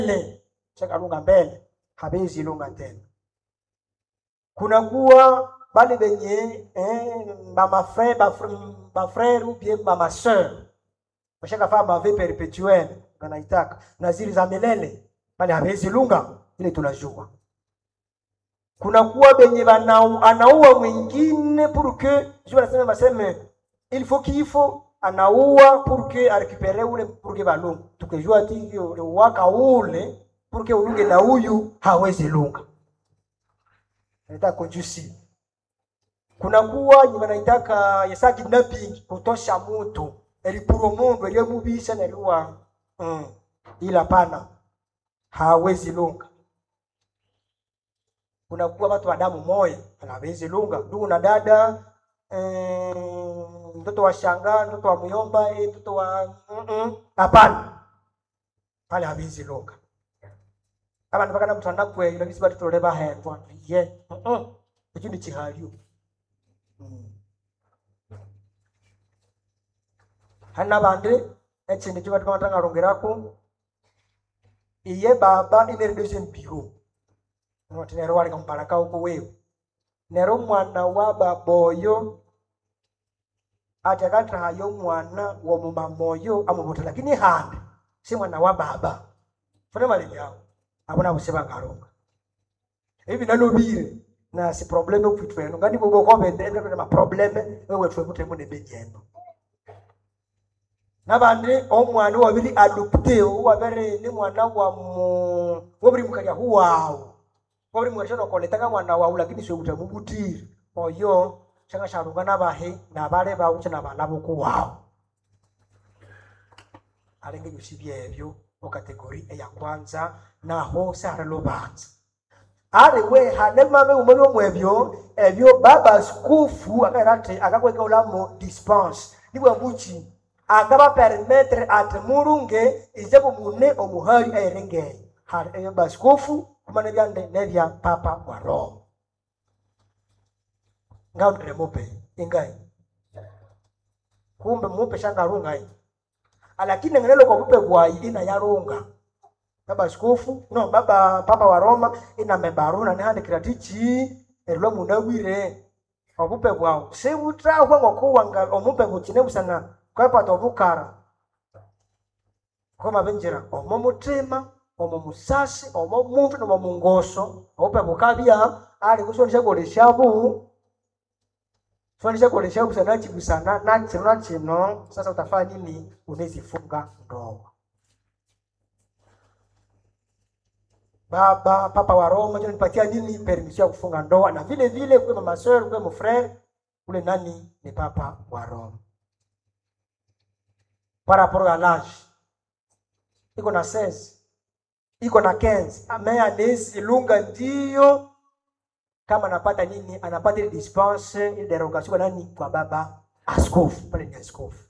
mbele shakalunga mbele habezi lunga tena kunakuwa bale benye eh, bamafrere bafrere ou bien bamaseur bashakafaa mave perpetuel wanaitaka na zili za milele bale habezi lunga ile tunajua kunakuwa benye banau, anaua mwingine pour que je wanasema baseme il faut kifo anaua pour que arekipere ule pour que balunga tukijua ati hivyo waka ule pour que ulunge na huyu hawezi lunga naita konjusi kunakuwa nye wanaitaka yesa kidnapping kutosha mtu elipuro mundu eliyemubisha neliwa mm. ila pana hawezi lunga kunakuwa watu wa damu moya hawezi lunga ndugu na dada eh, mtoto wa shanga mtoto wa myomba eh, mtoto wa mm-mm. hapana pale hawezi lunga abantu bakana mutanda kweyila bisi batitole bahendwa ye mm-mm. ekyo ni kihalio Mm. hari n'abandi ekindi kyo batika batangalongerako iye baba ineredoze mpiro noti nero walika mupalaka uko wewe nero mwana wa baba oyo ati akatahayo mwana wa mumama oyo amubuta lakini handi si mwana wa baba funa malini yao abo nabo sebangalonga hivi nalobire na si probleme kwitu eno ngani bobo kobende ende ma probleme wewe twe mutemo ne benyeno nabandi omwana wabiri adopte wabere ni mwana wa mu wabiri mukalya huwawo wabiri mwana koletaga mwana wawu lakini sio mutemo butiri oyo changa sharunga nabahe nabale bawu chana balabo kuwawo alenge byosibye ebyo mu kategori eya kwanza naho sara lobanza ari we hane mame umwe mwebyo ebyo baba askofu akairate akakweka ulamo dispense nibwa muchi akaba permettre ati murunge ijabu mune omuhali airengeye hari ebyo baskofu kumana byande nebya papa wa roma ngaundire mupe ingai kumbe mupe shangarungai lakini ngenelo kwa mupe bwai ina yarunga baba askofu no baba papa wa roma inamebaruna nihandikira tichi erilo munawire obupe bwawu sibutahwe ngokuwanga omupe bukine busana kwepata obukara koma benjira omo mutima omo musasi omo muntu nomo mungoso obupe bukabya ali kusonisha koleshabu sonisha koleshabu busana chibusana na chino na chino sasa utafanya nini unezifunga ndoa baba papa wa Roma ndio nipatia nini permission ya kufunga ndoa, na vile vile kwa mama sœur kwa mfrère ule nani ni papa wa Roma. Par rapport à l'âge iko na 16 iko na 15 ame anezi lunga ndio kama anapata nini, anapata ile dispense ile derogation kwa nani, kwa baba askofu pale, ni askofu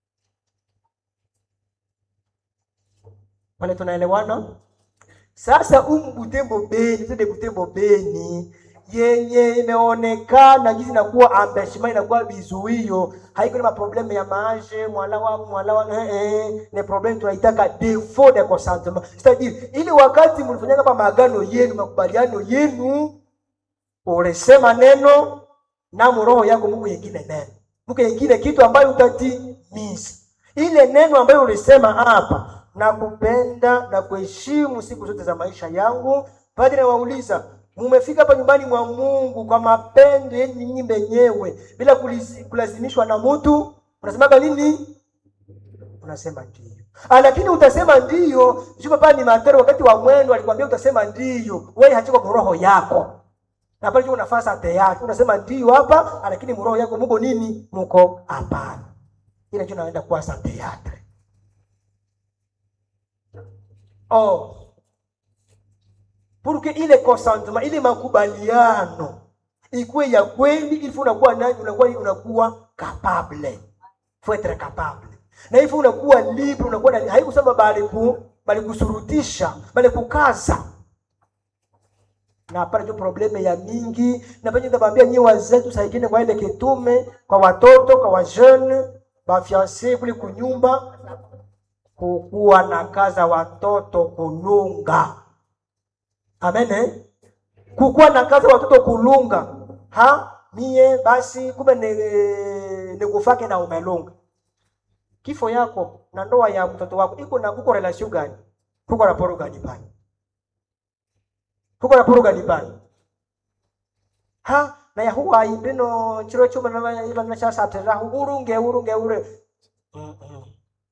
pale, tunaelewana? Sasa umu Butembo Beni, tende Butembo Beni yenye imeonekana jinsi inakuwa ambeshima inakuwa vizuio, haiko ni maprobleme ya maje mwala wa mwala wa eh, eh, ni problem tunaitaka default de consentement, c'est-à-dire ili wakati mlifanya kama maagano yenu makubaliano yenu, ulisema neno na roho yako Mungu yengine neno Mungu yengine kitu ambayo utatimiza ile neno ambayo ulisema hapa na kupenda na kuheshimu siku zote za maisha yangu. Padre wauliza, mumefika hapa nyumbani mwa Mungu kwa mapendo yenu nyinyi wenyewe bila kulizi- kulazimishwa na mtu, unasemaga nini? Unasema ndio. Ah, lakini utasema ndio sio papa ni matero wakati wa mwendo alikwambia utasema ndio, wewe hachiko kwa roho yako na pale nafasi ate yake unasema ndio hapa, lakini mroho yako muko nini? Muko hapana. Ile ndio naenda kuwa sa teatre Oh. Pour que ile consentement, ile makubaliano ikuwe ya kweli, il faut unakuwa nani, unakuwa unakuwa capable. Faut être capable. Na hivyo unakuwa libre, unakuwa nani, haikusema bali ku bali kusurutisha, bali kukaza. Na pale ndio probleme ya mingi, na penye ndabambia nyi wazee tusaidiane kwa ile kitume, kwa watoto, kwa wa jeune, ba fiancé kule kunyumba kukuwa na kaza watoto kulunga amen eh? kukuwa na kaza watoto kulunga ha mie basi kumbe ni- nikufake na umelunga kifo yako na ndoa ya mtoto wako iko na kuko relation gani kuko raporo gani pale kuko raporo gani pale ha na yahuwa indino chiro chuma na iva na chasa tera urunge urunge ure Mm-mm.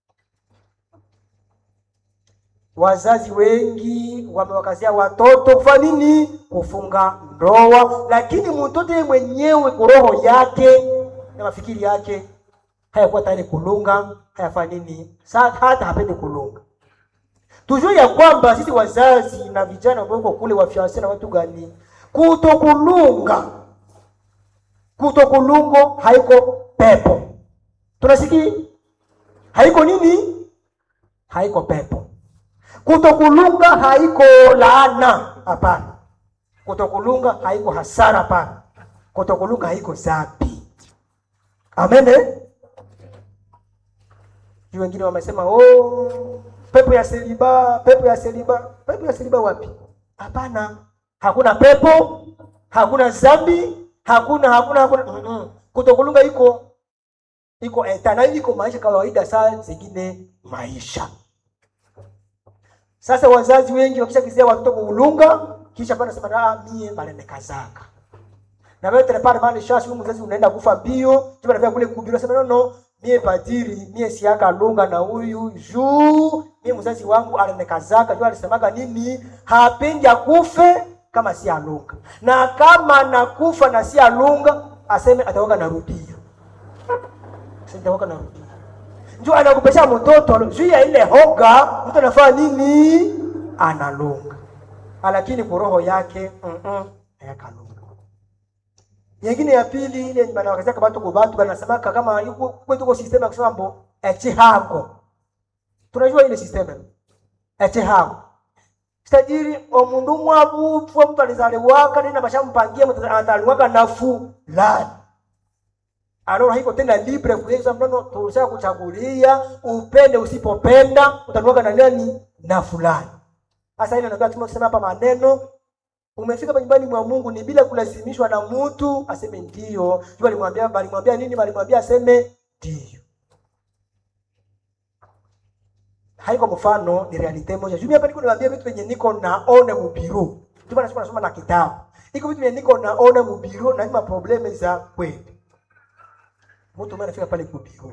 wazazi wengi wamewakazia watoto kufanya nini kufunga ndoa lakini mtoto yeye mwenyewe kwa roho yake na mafikiri yake hayakuwa tayari kulunga hayafanya nini Sa- hata hapendi kulunga tujue ya kwamba sisi wazazi na vijana ambao uko kule wafyasi na watu gani kutokulunga kutokulungo haiko pepo tunasikia haiko nini haiko pepo kutokulunga haiko laana hapana kutokulunga haiko hasara hapana kutokulunga haiko zambi amen eh? juu wengine wamesema oh, pepo ya seliba pepo ya seliba pepo ya seliba wapi hapana hakuna pepo hakuna zambi hakuna hakuna hakuna Mm-mm. kutokulunga iko iko eta na iko maisha kawaida saa zingine maisha sasa wazazi wengi wakishakizia watoto kuulunga kisha pana sema ah mie balenekazaka na wewe tena pale mali shashi huyu mzazi unaenda kufa bio jiba na kule kuhubiri sema no no mie padiri mie siaka lunga na huyu juu mie mzazi wangu alenekazaka juu alisemaga nini hapendi akufe kama si alunga na kama nakufa na si alunga aseme ataoga narudia sitaoga narudia njoo anakupesha mtoto juu ya ile hoga mtu anafanya nini analunga lakini kwa roho yake mm hayakalunga nyingine ya pili ile banawakazia kabatu kwa batu banasemaka kama yuko kwetu kwa system ya kusema mbo echihango tunajua ile system echihango tajiri omundu mwabupfwa mtu alizaliwaka nina bashampangia mtu ataliwaka na fulani aloro haiko tena libre kuweza mnono tulisha kuchagulia upende usipopenda utanuaka na nani na fulani sasa ile ndio kusema hapa maneno umefika hapa nyumbani mwa Mungu ni bila kulazimishwa na mtu aseme ndio jua alimwambia alimwambia nini alimwambia aseme ndio haiko mfano ni realite moja juu mimi hapa niko niwaambia vitu venye niko naona mubiru ndio maana nasoma na kitabu iko vitu venye niko naona mubiru na ima probleme za kweli mtu mmoja anafika pale kubiru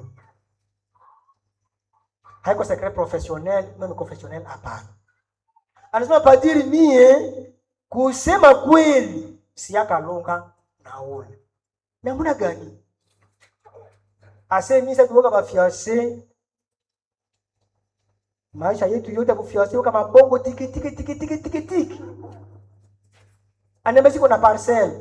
haiko secret professionnel mimi professionnel hapana anasema padiri mie kusema kweli siakalunga na ule namna gani ase misa tuoka bafiase maisha yetu yote kufiase kama bongo tiki tiki tiki tiki tiki tiki anambia siko na parcel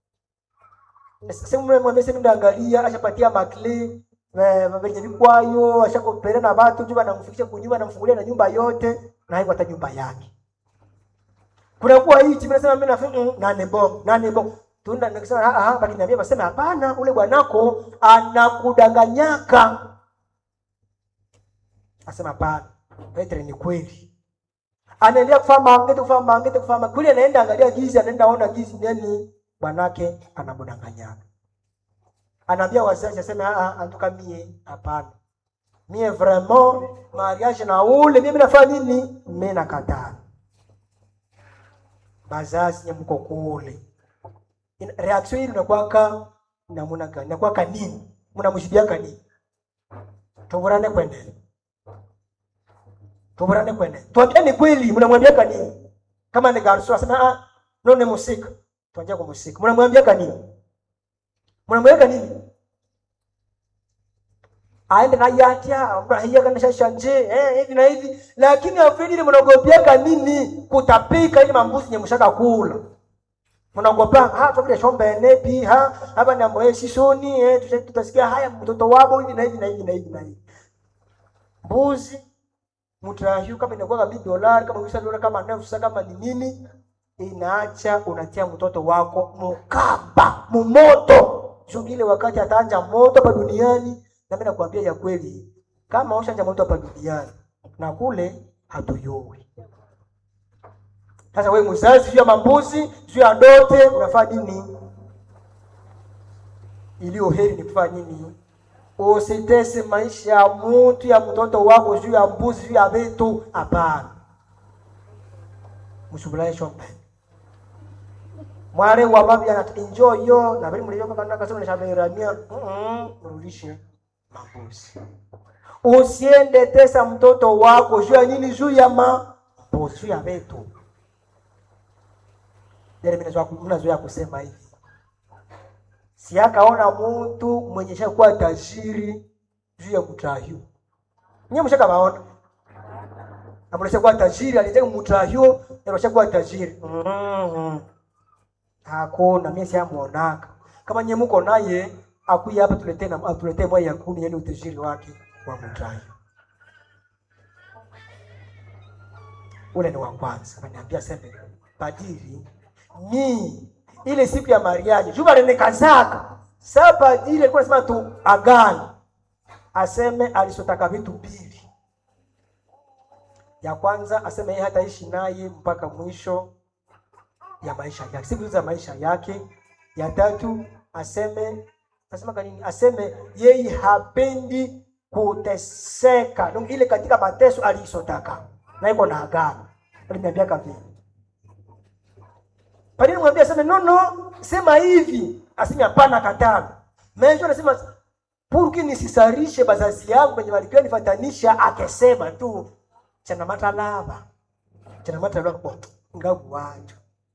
sema mwambie sema ndaangalia ashapatia makle venye vikwayo ashakopelea na watu juba namfikisha kunyumba namfungulia na nyumba yote na haiko hata nyumba yake kunakuwa hii timu nasema mimi nafikiri mm, nane bo nane bo tunda nikisema ah ah baki niambia basema hapana ule bwanako anakudanganyaka asema hapana Petro ni kweli anaendelea kufanya mangete kufanya mangete kufanya kule anaenda angalia gizi anaenda ona gizi nani bwanake anamdanganyaka anaambia wazazi aseme ah ah antuka mie hapana mie vraiment mariage na ule mimi nafanya nini mimi nakataa bazazi nye mko kule Ina- reaction hii inakuwaka namuna gani inakuwaka nini mnamshibiaka nini tuburane kwendele tuburane kwendele tuambiane kweli mnamwambiaka nini kama ni garso asema ah no ni musika tuanjia kwa musika mnamwambiaka nini mnamwambiaka nini aende na yatia abrahia kana shashanje eh hivi na hivi lakini afidili mnaogopiaka nini kutapika ile mambuzi nyemshaka kula mnaogopa ha tokile shombe nepi ha hapa ni ambaye sisoni eh tuta- tutasikia haya mtoto wabo hivi na hivi na hivi na hivi na hivi mbuzi mtrahiu kama inakuwa kama dola kama ukisha dola kama nafsa kama ni nini inaacha unatia mtoto wako mukaba mumoto juu ile wakati ataanja moto hapa duniani na mimi nakwambia ya kweli kama ushanja moto hapa duniani na kule hatuyui. Sasa wewe mzazi, juu ya mambuzi, juu ya dote, unafanya nini? Iliyo heri ni kufanya nini? Usitese maisha ya mtu ya mtoto wako juu ya mbuzi, juu ya vitu. Hapana, msubulaye shombe mware wa babi ana enjoy yo na bali mlio kama kasema nishaberamia mm mrudishe mambuzi. Usiende tesa mtoto wako juu ya nini? Juu ya mambuzi, juu ya vitu. Yale mimi nazoea kusema hivi si akaona mtu mwenye shakuwa tajiri juu ya mutahyo. Nyie mshaka baona. Na mwisha kuwa tajiri alijenga mutahyo, na kuwa tajiri. Mhm. Hakuna mimi siamuonaka. Kama nyie mko naye akuya hapa tuletee na atuletee moja ya kumi yani utajiri wake wa mutahyo. Ule ni wa kwanza. Ananiambia sema padiri ni ile siku ya mariaji juba lenekazaka saa padiri alikuwa anasema tu agano aseme alisotaka vitu mbili ya kwanza aseme yeye hataishi naye mpaka mwisho ya maisha yake siku za maisha yake ya tatu aseme asema kanini aseme yeye hapendi kuteseka donc ile katika mateso alisotaka na iko na agano aliniambia kavile Padri mwambia aseme no no, sema hivi. Aseme hapana katana. Mimi anasema purki nisisarishe bazazi yangu kwenye walikuwa nifatanisha akesema tu chana matalava. Chana matalava kwa ngavu wacho.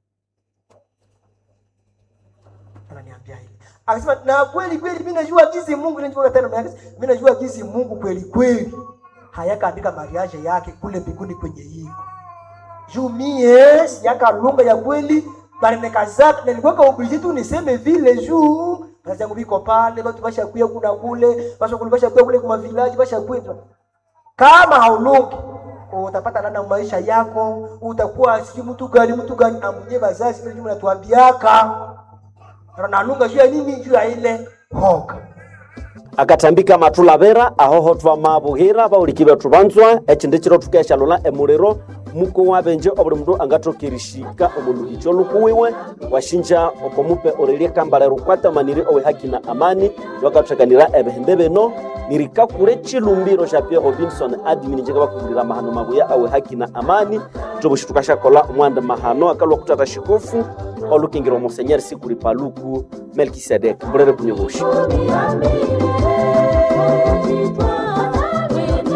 Ananiambia hivi. Akasema na kweli kweli mimi najua jinsi Mungu ninajua tena mimi najua jinsi Mungu kweli kweli hayakaandika mariage yake kule mbinguni kwenye hii. Juu mie siyaka lunga ya kweli barenekazaka na nilikuwa obligé tu niseme vile juu kazi yangu biko pale watu bashakuya kuna kule basha kule bashakuya kule kwa village bashakuya kama haulungi utapata lana maisha yako utakuwa sijui mtu gani mtu gani amunye bazazi vile jumla tuambiaka na lunga juu ya nini juu ya ile hoka akatambika matulabera ahoho twamabuhira baulikile betu banzwa echinde chiro tukeshalola emuliro muko wabenje obuli mundu angatokirishika omuluhicho lukuwiwe washinja okomupe orelie kambala rukwatamanire owe haki na amani lwakathakanira ebihembe bino nirikakure chilumbiro sha Pierre Robinson admin njeka bakuhulira mahano mabuya awe haki na amani tobushi tukashakola omwanda mahano akalwa kutata shikofu olukingiro monsenyeri sikuli paluku Melkisedek mbulere kunyoboshi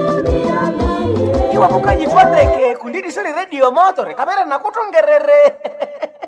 iwamukajifuateke kundidisoni redio motore kamera nakutongerere